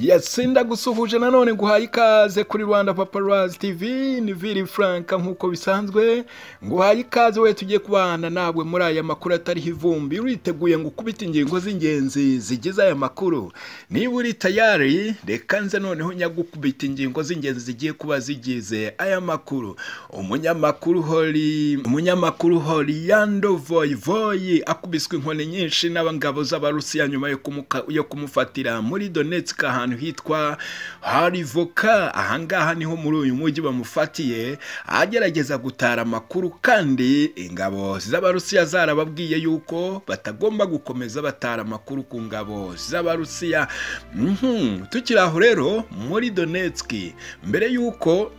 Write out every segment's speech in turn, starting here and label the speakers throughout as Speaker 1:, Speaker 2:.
Speaker 1: yasinda gusuhuje nanone guhaye ikaze kuri rwanda paparazzi tv ni viri frank nk'uko bisanzwe nguhaye ikaze we tugiye kubana nabwe muri aya makuru atariho ivumbi uriteguye ngo ukubite ingingo z'ingenzi zigize aya makuru niba uri tayari reka nze noneho nyagukubita ingingo z'ingenzi zigiye kuba zigize aya makuru umunyamakuru hori umunyamakuru horiyando voyivoyi akubiswe inkoni nyinshi n'abangabo z'abarusiya nyuma yo kumuka- yo kumufatira muri donetsk ahantu hitwa harivoka ahangaha niho muri uyu mujyi bamufatiye agerageza gutara amakuru kandi ingabo z'abarusiya zarababwiye yuko batagomba gukomeza batara amakuru ku ngabo z'abarusiya Mhm, tukiri aho rero muri donetsk mbere yuko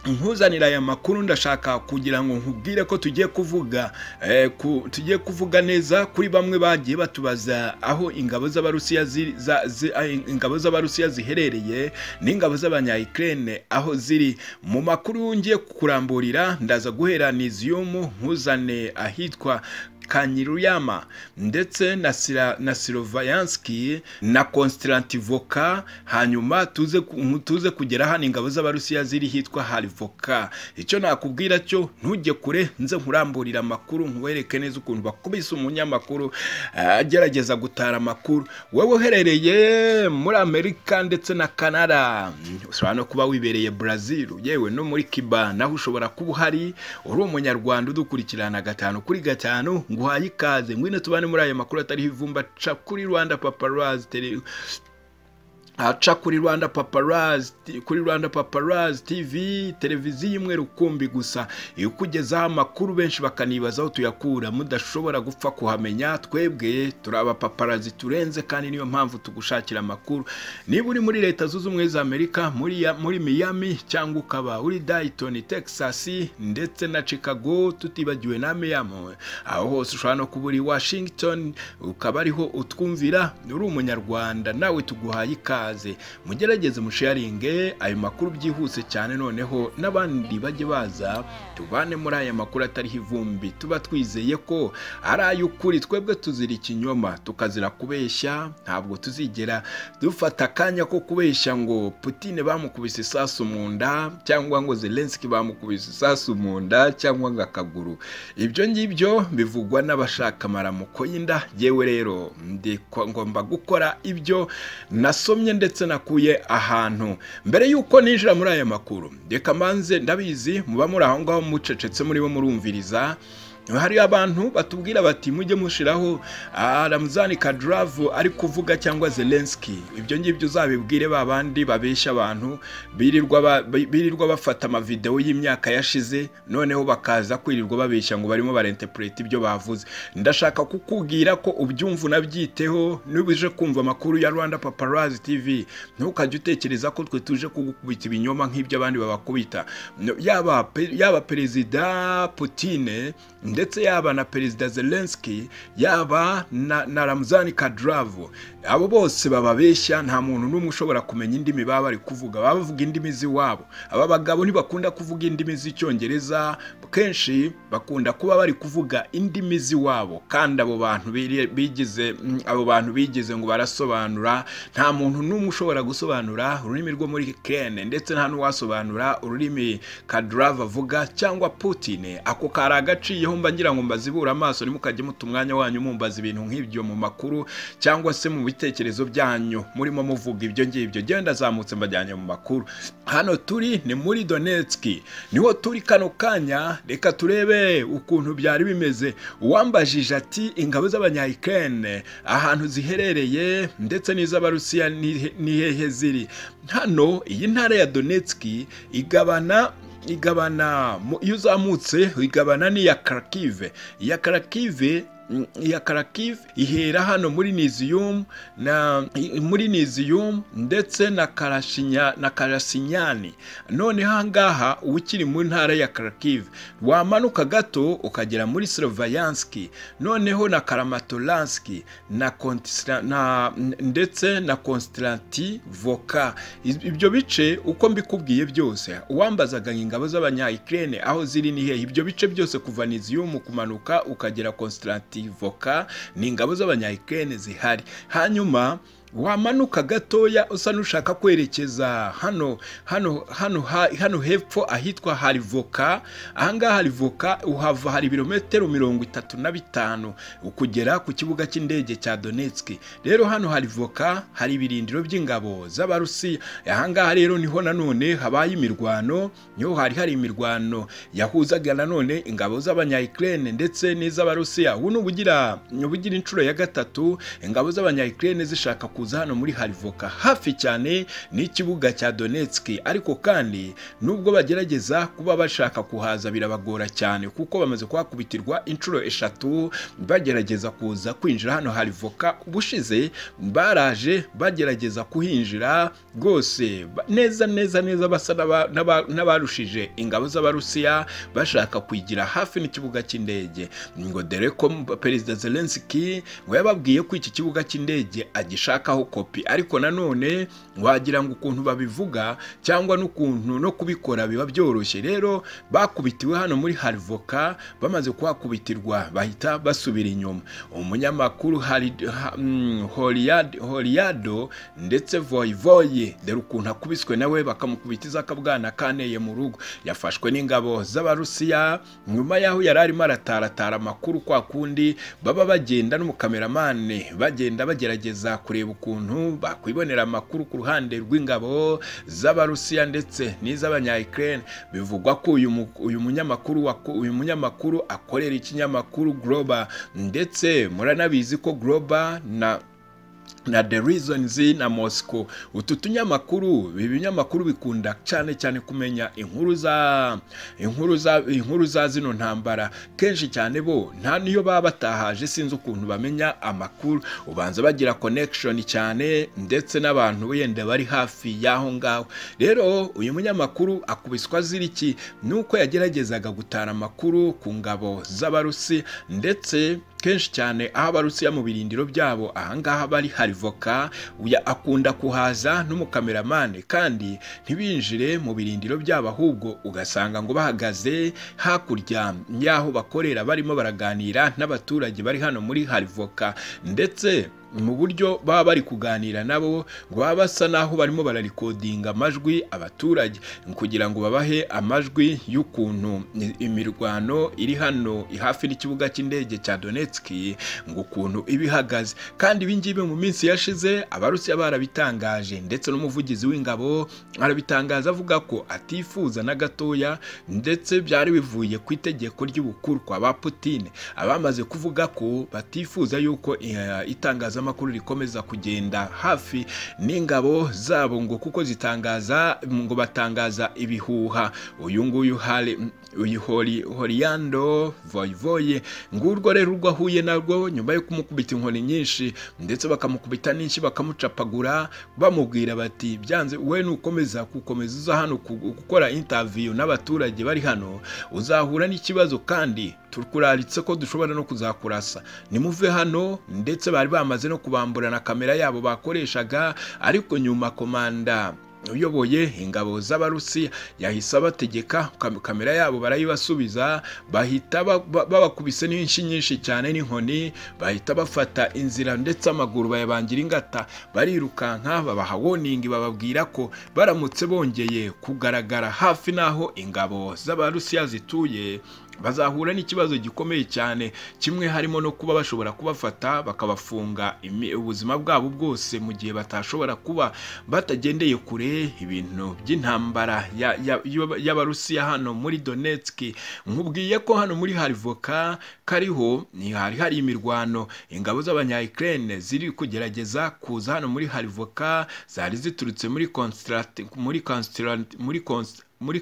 Speaker 1: nkuzanira aya makuru ndashaka kugira ngo nkubwire ko tugiye kuvuga eh, ku, tugiye kuvuga neza kuri bamwe bagiye batubaza aho ingabo z'abarusiya ziri- za- zi- ah, ingabo z'abarusiya ziherereye n'ingabo z'abanyayukraine aho ziri mu makuru ngiye kukuramburira ndaza guhera nizium nkuzane ahitwa Kanyiruyama ndetse na Sira- na Sirovayanski na Konstantivoka hanyuma tuze ku- tuze kugera hano ingabo z'abarusiya ziri hitwa Harivoka icyo nakubwira cyo ntujye kure nze nkuramburira amakuru nkuwereke neza ukuntu bakubise umunyamakuru eh, agerageza gutara amakuru wowe uherereye muri Amerika ndetse na Canada ushobora no kuba wibereye Brazil yewe no muri Cuba naho ushobora kuba uhari uri umunyarwanda udukurikirana gatanu kuri gatanu nguhaye ikaze ngwino tubane muri ayo makuru atariho ivumba ca kuri rwanda paparazzi tele aca kuri rwanda paparazzi kuri rwanda paparazzi tv televiziyo imwe rukumbi gusa iyo ukugezaho amakuru benshi bakanibaza aho tuyakura mudashobora gupfa kuhamenya twebwe turi abapaparazzi turenze kandi niyo mpamvu tugushakira amakuru niba uri muri leta zunze ubumwe za amerika muri ya- muri miami cyangwa ukaba uri dayitoni texas ndetse na chicago tutibagiwe na miami aho hose ushobora no kuba uri washington ukaba ariho utwumvira uri umunyarwanda nawe tuguhaye ikaze mugerageze musharinge ayo makuru byihuse cyane noneho n'abandi bajye baza tubane muri aya makuru atariho ivumbi tuba twizeye ko ari ay'ukuri twebwe tuzira ikinyoma tukazira kubeshya ntabwo tuzigera dufata akanya ko kubeshya ngo putine bamukubise isasu mu nda cyangwa ngo zelenski bamukubise isasu mu nda cyangwa ngo akaguru ibyo ngibyo bivugwa n'abashaka amaramuko y'inda yewe rero ndi kwa- ngomba gukora ibyo nasomye ndetse nakuye ahantu mbere y'uko ninjira muri aya makuru reka manze ndabizi muba muri aho ngaho mucecetse muribo murumviriza hari abantu batubwira bati mujye mushiraho ah, Ramzani Kadyrov ari kuvuga cyangwa Zelensky ibyo ngibyo uzabibwire ba bandi babeshya abantu birirwa ba- birirwa bafata amavidewo y'imyaka yashize noneho bakaza kwirirwa babeshya ngo barimo barenterprete ibyo bavuze ndashaka kukubwira ko ubyumva unabyiteho niba uje kumva amakuru ya Rwanda Paparazzi TV ntukajye utekereza ko twe tuje kugukubita ibinyoma nk'ibyo abandi babakubita No, yaba pe- yaba perezida Putine ndetse yaba na perezida Zelensky yaba na, na Ramzani Kadyrov abo bose bababeshya nta muntu n'umwe ushobora kumenya indimi baba bari kuvuga baba bavuga indimi z'iwabo aba bagabo ntibakunda kuvuga indimi z'icyongereza kenshi bakunda kuba bari kuvuga indimi z'iwabo kandi abo bantu biri- bigize mm, abo bantu bigize ngo barasobanura nta muntu n'umwe ushobora gusobanura ururimi rwo muri Ukraine ndetse nta n'uwasobanura ururimi Kadyrov avuga cyangwa Putin ako kari agaciyeho mba ngira ngo mbazibura amaso nimukajye muta umwanya wanyu mumbaza ibintu nk'ibyo mu makuru cyangwa se mu bitekerezo byanyu murimo muvuga ibyo ngibyo genda azamutse mbajyanye mu makuru hano turi ni muri Donetsk niho turi kano kanya reka turebe ukuntu byari bimeze uwambajije ati ingabo z'abanyayukraine ahantu ziherereye ndetse n'iz'abarusiya ni- ni hehe ziri hano iyi ntara ya Donetsk igabana igabana mu- iyo uzamutse igabana n'iya karakive iya karakive mm, iya karakive ihera hano muri niziyumu na i- muri niziyumu ndetse na karashinya na karasinyani noneho ahangaha uba ukiri mu ntara ya karakive wamanuka gato ukagera muri sirovayanski noneho na karamatoranski na Kontisra- na ndetse na konsitanti voka ibyo bice uko mbikubwiye byose uwambazaga ingabo z'abanyayukraine aho ziri ni hehe ibyo bice byose kuva niziyumu kumanuka ukagera konsitanti voka ni ingabo z'abanyayukraine zihari hanyuma wamanuka gatoya usa n'ushaka kwerekeza hano hano hano ha- hano hepfo ahitwa harivoka ahangaha harivoka uhava hari ibirometero mirongo itatu na bitanu ukugera ku kibuga cy'indege cya donetski rero hano harivoka hari ibirindiro by'ingabo z'abarusiya ahangaha rero niho nanone habaye imirwano niho hari hari imirwano yahuzaga nanone ingabo z'abanyayikirene ndetse n'iz'abarusiya ubu ni ubugira ubugira inshuro ya gatatu ingabo z'abanyayikirene zishaka kuza hano muri harivoka hafi cyane n'ikibuga cya donetski ariko kandi nubwo bagerageza kuba bashaka kuhaza birabagora cyane kuko bamaze kuhakubitirwa inshuro eshatu bagerageza kuza kwinjira hano harivoka ubushize baraje bagerageza kuhinjira rwose ba- neza neza neza basa n'aba- n'aba- n'abarushije ingabo z'abarusiya bashaka kwigira hafi n'ikibuga cy'indege ngo dore ko m- perezida zelenski ngo yababwiye ko iki kibuga cy'indege agishakaho kopi ariko nanone wagira ngo ukuntu babivuga cyangwa n'ukuntu no kubikora biba byoroshye rero bakubitiwe hano muri harivoka bamaze kuhakubitirwa bahita basubira inyuma umunyamakuru hari ha- mm, Horiad- horiado ndetse voyivoye dore ukuntu akubiswe nawe bakamukubitiza akabwana kaneye mu rugo yafashwe n'ingabo z'abarusiya nyuma y'aho yari arimo arataratara amakuru kwa kundi baba bagenda n'umukameramane bagenda bagerageza kureba ukuntu bakwibonera amakuru ku ruhande rw'ingabo z'abarusiya ndetse n'iz'abanyayikirene bivugwa ko uyu mu- uyu munyamakuru wako- uyu munyamakuru akorera ikinyamakuru global ndetse muranabizi ko global na na the reasons na moscow utu tunyamakuru ibi binyamakuru bikunda cyane cyane kumenya inkuru za inkuru za inkuru za zino ntambara kenshi cyane bo nta niyo baba batahaje sinzi ukuntu bamenya amakuru ubanza bagira connection cyane ndetse n'abantu wenda bari hafi y'aho ngaho rero uyu munyamakuru akubiswa azira iki nuko yageragezaga gutara amakuru ku ngabo z'abarusi ndetse kenshi cyane aho abarusiya mu birindiro byabo ahangaha bari hari voka uya- akunda kuhaza n'umukameramane kandi ntibinjire mu birindiro byabo ahubwo ugasanga ngo bahagaze hakurya y'aho bakorera barimo baraganira n'abaturage bari hano muri harivoka ndetse mu buryo baba bari kuganira nabo ngo baba basa n'aho barimo bararikodinga amajwi abaturage kugira ngo babahe amajwi y'ukuntu imirwano iri hano hafi n'ikibuga cy'indege cya donetski ngo ukuntu iba ihagaze kandi ibingibi mu minsi yashize abarusiya barabitangaje ndetse n'umuvugizi w'ingabo arabitangaza avuga ko atifuza na gatoya ndetse byari bivuye ku itegeko ry'ubukuru kwa ba Putin abamaze kuvuga ko batifuza yuko eh, itangazamakuru rikomeza kugenda hafi n'ingabo zabo ngo kuko zitangaza ngo batangaza ibihuha uyu nguyu hari uyu hori horiyando voyivoye ngurwo rero urwo ahuye narwo nyuma yo kumukubita inkoni nyinshi ndetse bakamukubita n'inshyi bakamucapagura bamubwira bati byanze we nukomeza gukomeza uza hano ku- gukora intaviyu n'abaturage bari hano uzahura n'ikibazo kandi turkuraritse ko dushobora no kuzakurasa nimuve hano ndetse bari bamaze no kubambura na kamera yabo bakoreshaga ariko nyuma komanda uyoboye ingabo z'abarusiya yahise abategeka kam- kamera yabo barayibasubiza bahita ba- ba- babakubise n'inshi nyinshi cyane n'inkoni bahita bafata inzira ndetse amaguru bayabangira ingata barirukanka babaha woningi bababwira ko baramutse bongeye kugaragara hafi n'aho ingabo z'abarusiya zituye bazahura n'ikibazo gikomeye cyane kimwe harimo no kuba bashobora kubafata bakabafunga imi- ubuzima bwabo bwose mu gihe batashobora kuba batagendeye kure ibintu by'intambara ya- ya- y'aba- y'abarusiya hano muri donetski nkubwiye ko hano muri harivoka kariho ni hari hari imirwano ingabo z'abanyayikirene ziri kugerageza kuza hano muri harivoka zari ziturutse muri konsitirati muri konsitirati muri konsitirati muri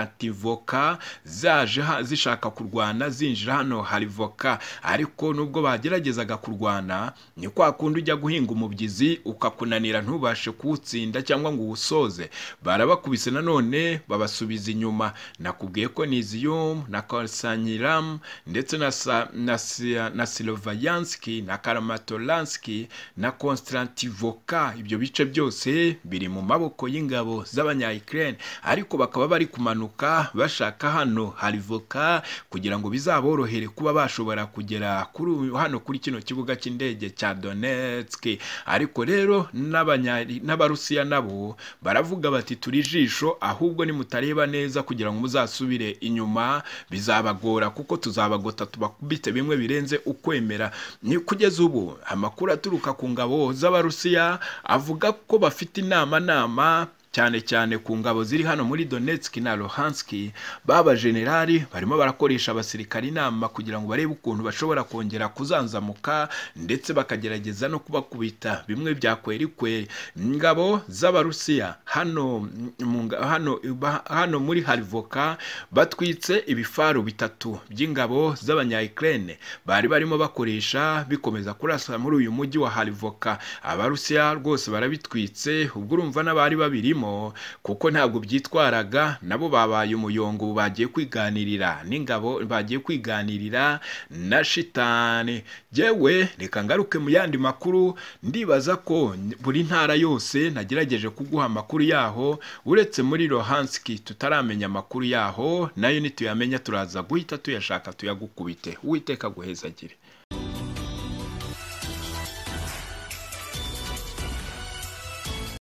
Speaker 1: konstativoka zaje ha- zishaka kurwana zinjira hano hari voka ariko nubwo bageragezaga kurwana ni kwa kundi ujya guhinga umubyizi ukakunanira ntubashe kuwutsinda cyangwa ngo uwusoze barabakubise nanone babasubiza inyuma nakubwiye ko niziyum na kalsanyiramu ndetse na, sa, na, Sia- na silovayanski na karamatolanski na konstativoka ibyo bice byose biri mu maboko y'ingabo z'abanyayikirene ariko bak bakaba bari kumanuka bashaka hano hari voka kugira ngo bizaborohere kuba bashobora kugera kuri uyu- hano kuri kino kibuga cy'indege cya Donetsk ariko rero n'abanya- n'abarusiya nabo baravuga bati turi ijisho ahubwo nimutareba neza kugira ngo muzasubire inyuma bizabagora kuko tuzabagota tubakubite bimwe birenze ukwemera ni kugeza ubu amakuru aturuka ku ngabo z'abarusiya avuga ko bafite inama nama cyane cyane ku ngabo ziri hano muri Donetsk na Luhansk babajenerali barimo barakoresha abasirikari inama kugira ngo barebe ukuntu bashobora kongera kuzanzamuka ndetse bakagerageza no kubakubita bimwe bya kweri kweri ingabo z'abarusiya hano mu nga- hano ba- hano muri Harivoka batwitse ibifaru bitatu by'ingabo z'abanya-Ukraine bari barimo bakoresha bikomeza kurasa muri uyu mujyi wa Harivoka abarusiya rwose barabitwitse ubwo urumva n'abari babirimo kuko ntabwo byitwaraga nabo babaye umuyongo ubu bagiye kwiganirira n'ingabo bagiye kwiganirira na shitani yewe reka ngaruke mu yandi makuru ndibaza ko buri ntara yose nagerageje kuguha amakuru yaho uretse muri Luhanski tutaramenya amakuru yaho nayo nituyamenya turaza guhita tuyashaka tuyagukubite uwiteka aguhezagire